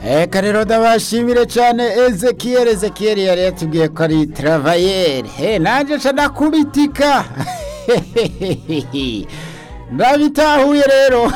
Eka rero ndabashimire cyane Ezekiel Ezekiel yari yatubwiye ko ari travayeri he nanjye nca ndakubitika ndabitahuye rero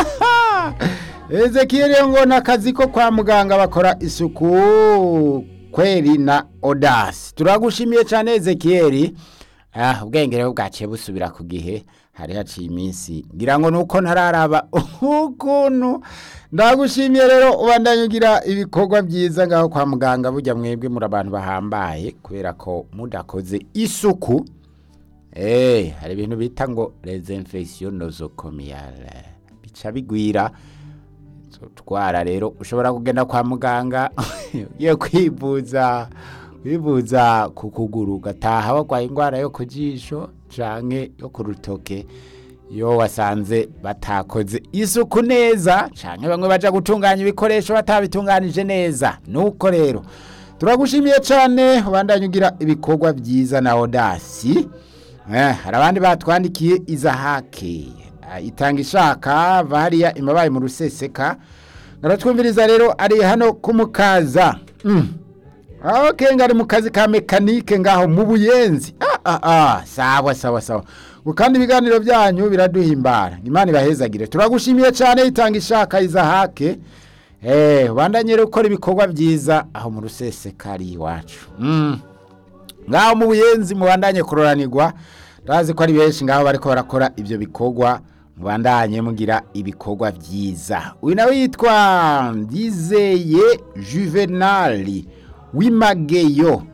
Ezekiel ngo ni akazi ko kwa muganga bakora isuku kweri na odasi turagushimiye cyane Ezekiel ah ubwenge rero bwaciye busubira ku gihe hari haciye iminsi ngira ngo nuko ntararaba ukuntu ndagushimiye rero ubandanye ugira ibikorwa byiza ngaho kwa muganga burya mwebwe muri abantu bahambaye kubera ko mudakoze isuku eh hari ibintu bita ngo les infections nosocomiales bica bigwira twara rero ushobora kugenda kwa muganga ugiye kwivuza kwivuza ku kuguru ugataha warwaye indwara yo ku jisho canke yo ku rutoke iyo wasanze batakoze isuku neza canke bamwe baja gutunganya ibikoresho batabitunganije neza nuko rero turagushimiye cane ubandanye ugira ibikorwa byiza na odasi eh, hari abandi batwandikiye izahake Ah, itanga ishaka variya imabaye mu ruseseka naratwumviriza rero ari hano kumukaza mm. Okay, ngari mu kazi ka mekanike ngaho mu buyenzi ah, ah, ah, sawa sawa sawa ngo kandi ibiganiro byanyu biraduhimbara imana ibahezagire turagushimiye cyane itanga ishaka izahake eh bandanye rero gukora ibikorwa byiza aho mu rusesekari iwacu mm. ngaho mu buyenzi mubandanye kuroranirwa ndazi ko ari benshi ngaho bariko barakora ibyo bikorwa mubandanye mugira ibikorwa byiza uyu nawe yitwa ndizeye juvenali w'imageyo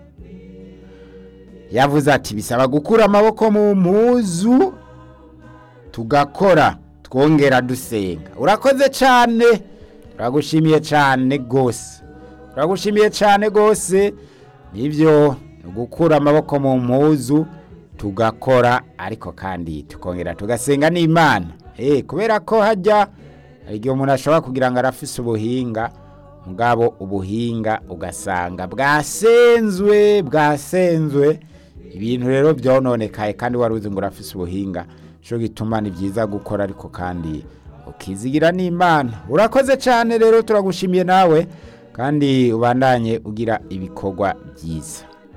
yavuze ati bisaba gukura amaboko mu mpuzu tugakora twongera dusenga urakoze cyane turagushimiye cyane rwose turagushimiye cyane rwose nibyo ni gukura amaboko mu mpuzu tugakora ariko kandi tukongera tugasenga n'imana eh kubera ko hajya hari igihe umuntu ashobora kugira ngo arafise ubuhinga mugabo ubuhinga ugasanga bwasenzwe bwasenzwe ibintu rero byononekaye kandi wari uzi ngo urafise ubuhinga cyo gituma ni byiza gukora ariko kandi ukizigira n'imana urakoze cyane rero turagushimiye nawe kandi ubandanye ugira ibikorwa byiza